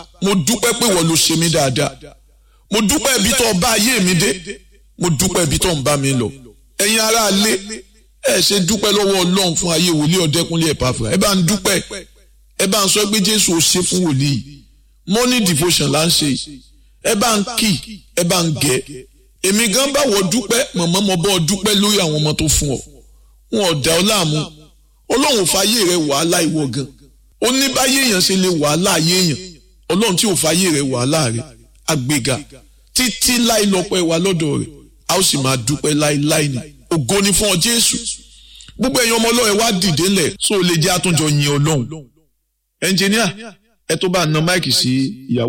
mo dúpẹ́ pé wọ́n ló ṣe mí dáadáa mo dúpẹ́ ibi tó bá ayé mi dé mo dúpẹ́ ibi tó ń bá mi lọ ẹ̀yin ará ilé ẹ ṣe dúpẹ́ lọ́wọ́ ọlọ́run fún ayé wòlíì ọ̀dẹ́kunlé ẹ̀pàfà ẹ bá ń dúpẹ́ ẹ bá ń sọ pé jésù ò ṣe fún wòlíì morning devotion là ń ṣe ẹ bá ń kì ẹ bá ń gẹ èmi gan bá wọ dúpẹ́ mọ̀mọ́ mo bọ́ dúpẹ́ lórí àwọn ọmọ tó fún ọ wọn ò dá ọ láàmú ọlọ́run fàyè rẹ wàhálà ìwọ gan ó ní báyé èèyàn ṣe lè wàhálà ayé èèyàn ọlọ́run tí ò fàyè rẹ wàhálà rẹ àgbéga títí láì lọ́pẹ́ wa lọ́dọ̀ rẹ̀ a ó sì máa dúpẹ́ láíláí ni ògo ni fún ọ jésù gbogbo ẹ̀yin ọmọ ọlọ́run wá dìde lẹ̀ so lè jẹ́ àtúnjọ yin ọlọ́run ẹnjìníà ẹ tó bá na máìkì sí ìyàwó.